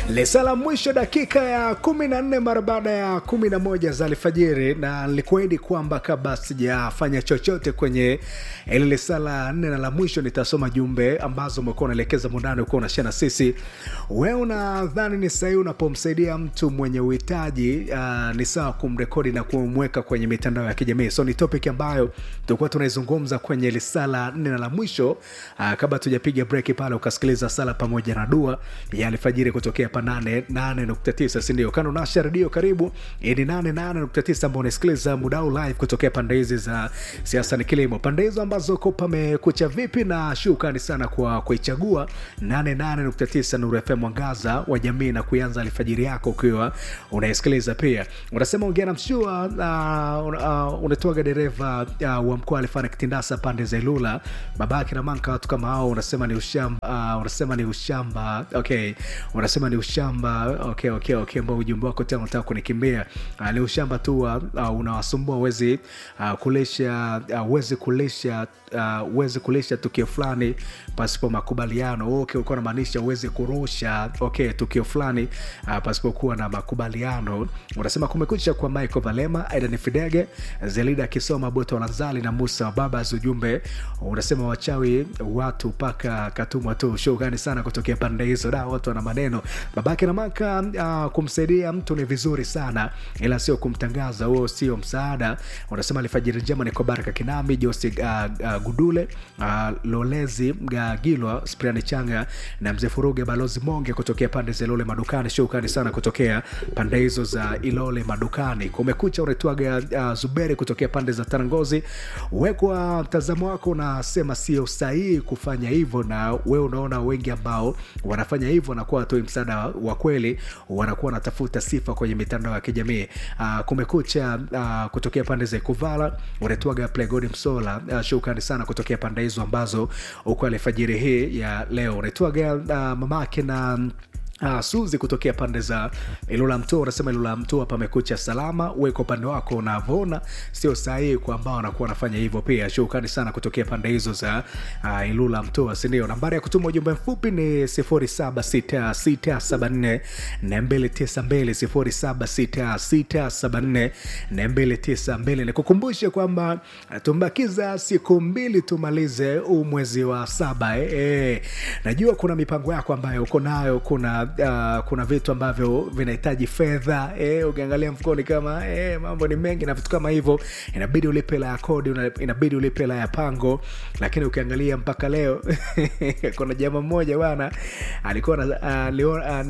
Lisala mwisho dakika ya kumi na nne mara baada ya kumi na moja za alfajiri, na nilikuahidi kwamba kabla sijafanya chochote kwenye ile lisala nne na la mwisho nitasoma jumbe ambazo umekuwa unaelekeza mundani, ukuwa unashia na sisi. Wewe unadhani ni sahihi unapomsaidia mtu mwenye uhitaji uh, ni sawa kumrekodi na kumweka kwenye mitandao ya kijamii? So ni topic ambayo tulikuwa tunaizungumza kwenye lisala nne na la mwisho uh, kabla tujapiga break pale, ukasikiliza sala pamoja na dua ya alfajiri kutokea hapa 88.9 sindio? Kando nasha redio, karibu. Hii ni 88.9 ambao unasikiliza mudau live kutokea pande hizi za siasa ni kilimo, pande hizo ambazo ko pamekucha vipi, na shukrani sana kwa kuichagua 88.9 Nuru FM, mwangaza wa jamii, na kuanza alfajiri yako ukiwa unaisikiliza. Pia unasema ongea na mshua uh, uh, unatoaga dereva uh, wa mkoa alifanya kitindasa pande za Ilula, babake na manka, watu kama hao unasema ni ushamba uh, unasema ni ushamba okay, unasema ni ushamba okay, okay, okay, ambao ujumbe wako tena unataka kunikimbia uh, ni ushamba tu uh, uh, unawasumbua uwezi uh, kulisha uh, uwezi kulisha uh, uwezi kulisha tukio fulani pasipo makubaliano okay, ulikuwa unamaanisha uwezi kurusha okay, tukio fulani uh, pasipokuwa na makubaliano. Unasema kumekucha kwa Michael Valema, Aidan Fidege, Zelida akisoma Boto Wanzali na Musa Babas. Ujumbe unasema wachawi watu mpaka katumwa tu. Shukrani sana kutokea pande hizo, da watu wana maneno. Babake na maka uh, kumsaidia mtu ni vizuri sana, ila sio kumtangaza, huo sio msaada. Unasema alfajiri njema ni kwa Baraka Kinami, Josi uh, uh, Gudule uh, Lolezi Mgagilwa, Spriani Changa na Mzee Furuge, Balozi Monge kutokea pande za Ilole Madukani. Shukrani sana kutokea pande hizo za Ilole Madukani. Kumekucha unaitwaga uh, Zuberi kutokea pande za Tarangozi. Wekwa mtazamo wako, unasema sio sahihi kufanya hivyo, na wewe unaona wengi ambao wanafanya hivyo wanakuwa watoi msaada wa kweli, wanakuwa wanatafuta sifa kwenye mitandao ya kijamii. Uh, kumekucha uh, kutokea pande za Ikuvala unaitwaga Plegodi Msola. Uh, shukrani sana kutokea pande hizo ambazo uko alfajiri hii ya leo unaitwaga uh, mamake na Ah, Suzi kutokea pande za Ilula Mtua unasema Ilula Mtua pamekucha salama. Uwe kwa upande wako unavyoona sio sahihi kwa ambao wanakuwa wanafanya hivyo. Pia shukrani sana kutokea pande hizo za uh, Ilula Mtua, si ndio? Nambari ya kutuma ujumbe mfupi ni 076674 292 076674 nikukumbushe kwamba tumbakiza siku mbili tumalize huu mwezi wa saba eh, eh. Najua kuna mipango yako ambayo uko nayo, kuna uh, kuna vitu ambavyo vinahitaji fedha eh, ukiangalia mfukoni kama eh, mambo ni mengi na vitu kama hivyo, inabidi ulipe la ya kodi, inabidi ulipe la ya pango, lakini ukiangalia mpaka leo kuna jamaa mmoja bwana alikuwa uh,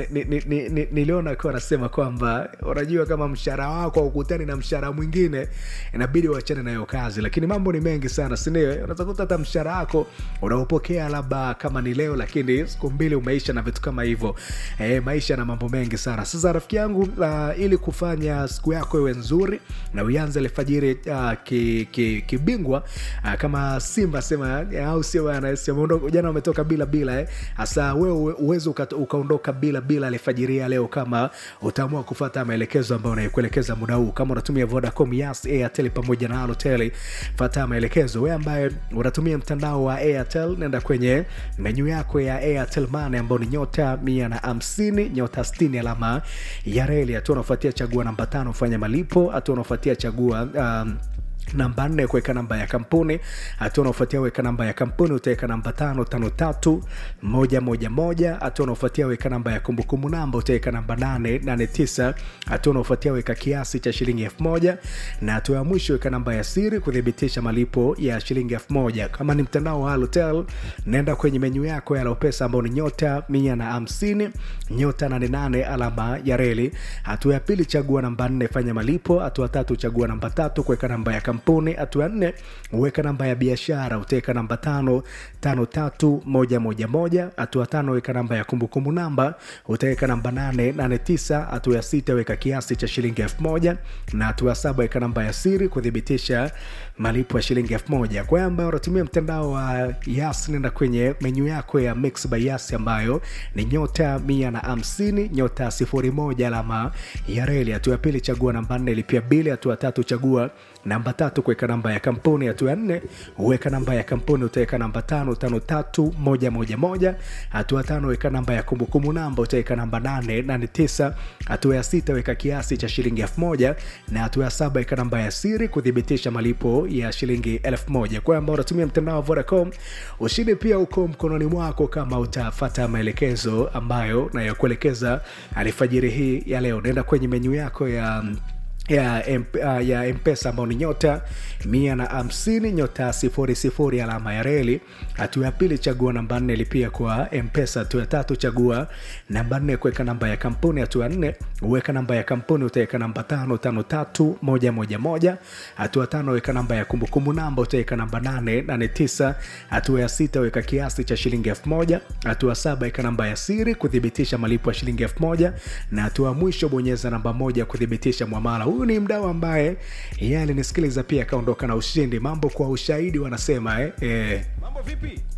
niliona akiwa anasema kwamba unajua kama mshahara wako ukutani na mshahara mwingine inabidi uachane nayo kazi, lakini mambo ni mengi sana, si ndio? Unaweza kuta hata mshahara wako unaopokea labda kama ni leo, lakini siku mbili umeisha na vitu kama hivyo. E, maisha na mambo mengi sana. Sasa rafiki yangu, uh, ili kufanya siku yako iwe nzuri na uanze alfajiri uh, kibingwa ki, ki uh, kama Simba sema au sio bana, jana umetoka bila bila eh. Hasa wewe uwezo ukaondoka bila bila alfajiri leo, kama utaamua kufuata maelekezo ambayo unaikuelekeza muda huu. Kama unatumia Vodacom, Yas, Airtel pamoja na Halotel, fuata maelekezo. Wewe ambaye unatumia mtandao wa Airtel, nenda kwenye menyu yako ya Airtel Money ambayo ni nyota mia na hamsini nyota sitini alama ya reli. Hatua unaofuatia chagua namba tano fanya malipo. Hatua unaofuatia chagua um, namba nne kuweka namba ya kampuni. Hatua unaofuatia weka namba ya kampuni, utaweka namba tano tano tatu moja moja moja. Hatua unaofuatia weka namba ya kumbukumbu namba, utaweka namba nane nane tisa. Hatua unaofuatia weka kiasi cha shilingi elfu moja na hatua ya mwisho weka namba ya siri kuthibitisha malipo ya shilingi elfu moja. Kama ni mtandao wa Halotel, nenda kwenye menyu yako ya Lopesa ambao ni nyota mia na hamsini nyota nane nane alama ya reli. Hatua ya pili chagua namba nne fanya malipo. Hatua tatu chagua namba tatu kuweka namba ya kampuni. Hatua nne uweka namba ya biashara, utaweka namba tano tano tatu moja moja moja. Hatua tano weka namba ya kumbukumbu namba, utaweka namba nane nane tisa. Hatua ya sita weka kiasi cha shilingi elfu moja na hatua ya saba weka namba ya siri kuthibitisha malipo ya shilingi elfu moja. Kwa ambayo unatumia mtandao wa Yas, nenda kwenye menyu yako ya Mix by Yas ambayo ni nyota mia na hamsini nyota sifuri moja alama ya reli. Hatua ya pili chagua namba nne lipia bili. Hatua tatu chagua namba tatu tatu kuweka namba ya kampuni hatua ya nne uweka namba ya kampuni utaweka namba tano tano tatu moja moja moja hatua tano weka namba ya kumbukumbu namba utaweka namba nane nane tisa hatua ya sita weka kiasi cha shilingi elfu moja na hatua ya saba weka namba ya siri kuthibitisha malipo ya shilingi elfu moja kwa ambao unatumia mtandao wa vodacom ushindi pia uko mkononi mwako kama utafata maelekezo ambayo nayokuelekeza alfajiri hii ya leo naenda kwenye menyu yako ya ya, M- uh, ya mpesa ambao ni nyota mia na hamsini nyota sifuri sifuri alama ya reli hatua ya pili chagua namba nne lipia kwa mpesa hatua ya tatu chagua namba nne kuweka namba ya kampuni hatua ya nne uweka namba ya kampuni utaweka namba tano tano tatu moja moja moja hatua tano weka namba ya kumbukumbu namba utaweka namba nane nane tisa hatua ya sita weka kiasi cha shilingi elfu moja hatua saba weka namba ya siri kuthibitisha malipo ya shilingi elfu moja na hatua ya mwisho bonyeza namba moja kuthibitisha mwamala huyu ni mdau ambaye yeye alinisikiliza pia akaondoka na ushindi mambo kwa ushahidi wanasema eh, eh. mambo vipi